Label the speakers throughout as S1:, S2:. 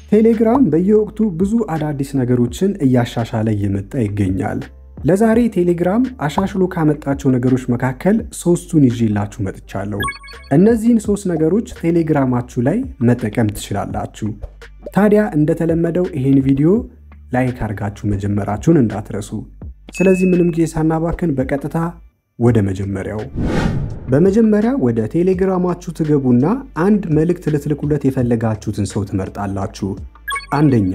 S1: ቴሌግራም በየወቅቱ ብዙ አዳዲስ ነገሮችን እያሻሻለ እየመጣ ይገኛል። ለዛሬ ቴሌግራም አሻሽሎ ካመጣቸው ነገሮች መካከል ሶስቱን ይዤላችሁ መጥቻለሁ። እነዚህን ሶስት ነገሮች ቴሌግራማችሁ ላይ መጠቀም ትችላላችሁ። ታዲያ እንደተለመደው ይሄን ቪዲዮ ላይክ አድርጋችሁ መጀመራችሁን እንዳትረሱ። ስለዚህ ምንም ጊዜ ሳናባክን በቀጥታ ወደ መጀመሪያው በመጀመሪያ ወደ ቴሌግራማችሁ ትገቡና አንድ መልእክት ልትልኩለት የፈለጋችሁትን ሰው ትመርጣላችሁ። አንደኛ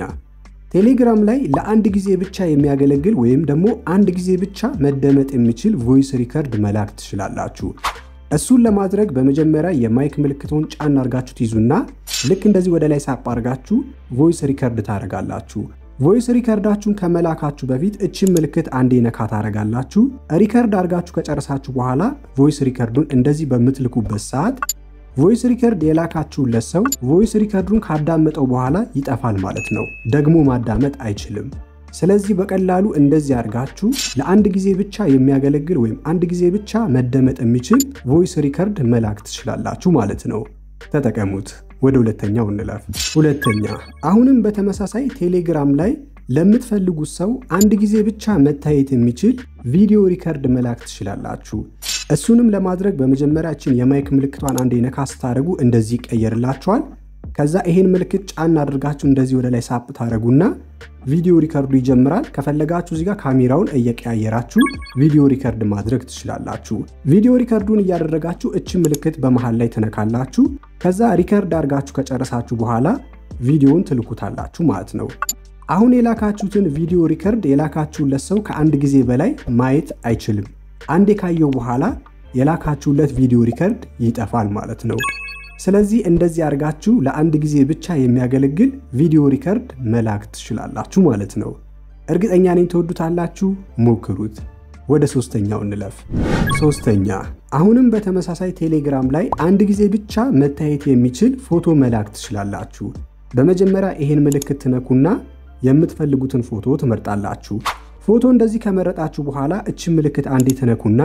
S1: ቴሌግራም ላይ ለአንድ ጊዜ ብቻ የሚያገለግል ወይም ደግሞ አንድ ጊዜ ብቻ መደመጥ የሚችል ቮይስ ሪከርድ መላክ ትችላላችሁ። እሱን ለማድረግ በመጀመሪያ የማይክ ምልክቱን ጫን አድርጋችሁ ትይዙና ልክ እንደዚህ ወደ ላይ ሳብ አድርጋችሁ ቮይስ ሪከርድ ታደርጋላችሁ። ቮይስ ሪከርዳችሁን ከመላካችሁ በፊት እችን ምልክት አንዴ ነካ ታደርጋላችሁ። ሪከርድ አድርጋችሁ ከጨረሳችሁ በኋላ ቮይስ ሪከርዱን እንደዚህ በምትልኩበት ሰዓት ቮይስ ሪከርድ የላካችሁለት ሰው ቮይስ ሪከርዱን ካዳመጠው በኋላ ይጠፋል ማለት ነው። ደግሞ ማዳመጥ አይችልም። ስለዚህ በቀላሉ እንደዚህ አድርጋችሁ ለአንድ ጊዜ ብቻ የሚያገለግል ወይም አንድ ጊዜ ብቻ መደመጥ የሚችል ቮይስ ሪከርድ መላክ ትችላላችሁ ማለት ነው። ተጠቀሙት። ወደ ሁለተኛው እንለፍ። ሁለተኛ አሁንም በተመሳሳይ ቴሌግራም ላይ ለምትፈልጉት ሰው አንድ ጊዜ ብቻ መታየት የሚችል ቪዲዮ ሪከርድ መላክ ትችላላችሁ። እሱንም ለማድረግ በመጀመሪያችን የማይክ ምልክቷን አንዴ ነካ ስታደርጉ እንደዚህ ይቀየርላችኋል። ከዛ ይሄን ምልክት ጫን አድርጋችሁ እንደዚህ ወደ ላይ ሳብ ታደርጉና ቪዲዮ ሪከርዱ ይጀምራል። ከፈለጋችሁ እዚጋ ካሜራውን እየቀያየራችሁ ቪዲዮ ሪከርድ ማድረግ ትችላላችሁ። ቪዲዮ ሪከርዱን እያደረጋችሁ እች ምልክት በመሃል ላይ ትነካላችሁ። ከዛ ሪከርድ አድርጋችሁ ከጨረሳችሁ በኋላ ቪዲዮውን ትልኩታላችሁ ማለት ነው። አሁን የላካችሁትን ቪዲዮ ሪከርድ የላካችሁለት ሰው ከአንድ ጊዜ በላይ ማየት አይችልም። አንዴ ካየው በኋላ የላካችሁለት ቪዲዮ ሪከርድ ይጠፋል ማለት ነው። ስለዚህ እንደዚህ አድርጋችሁ ለአንድ ጊዜ ብቻ የሚያገለግል ቪዲዮ ሪከርድ መላክ ትችላላችሁ ማለት ነው። እርግጠኛ ነኝ ትወዱታላችሁ፣ ሞክሩት። ወደ ሶስተኛው እንለፍ። ሶስተኛ አሁንም በተመሳሳይ ቴሌግራም ላይ አንድ ጊዜ ብቻ መታየት የሚችል ፎቶ መላክ ትችላላችሁ። በመጀመሪያ ይሄን ምልክት ትነኩና የምትፈልጉትን ፎቶ ትመርጣላችሁ። ፎቶ እንደዚህ ከመረጣችሁ በኋላ እችን ምልክት አንዴ ትነኩና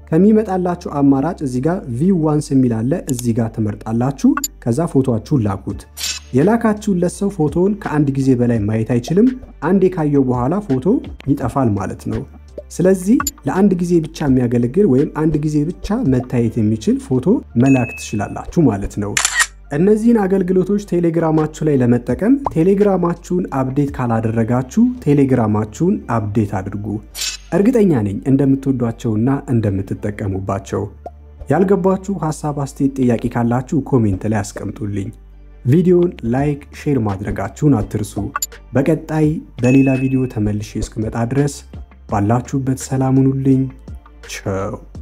S1: ከሚመጣላችሁ አማራጭ እዚህ ጋር ቪው ዋንስ የሚል አለ። እዚህ ጋር ትመርጣላችሁ። ከዛ ፎቶአችሁን ላኩት። የላካችሁለት ሰው ፎቶውን ከአንድ ጊዜ በላይ ማየት አይችልም። አንዴ ካየው በኋላ ፎቶ ይጠፋል ማለት ነው። ስለዚህ ለአንድ ጊዜ ብቻ የሚያገለግል ወይም አንድ ጊዜ ብቻ መታየት የሚችል ፎቶ መላክ ትችላላችሁ ማለት ነው። እነዚህን አገልግሎቶች ቴሌግራማችሁ ላይ ለመጠቀም ቴሌግራማችሁን አፕዴት ካላደረጋችሁ ቴሌግራማችሁን አፕዴት አድርጉ። እርግጠኛ ነኝ እንደምትወዷቸውና እንደምትጠቀሙባቸው። ያልገባችሁ ሀሳብ፣ አስተያየት፣ ጥያቄ ካላችሁ ኮሜንት ላይ አስቀምጡልኝ። ቪዲዮን ላይክ፣ ሼር ማድረጋችሁን አትርሱ። በቀጣይ በሌላ ቪዲዮ ተመልሼ እስክመጣ ድረስ ባላችሁበት ሰላም ሁኑልኝ። ቸው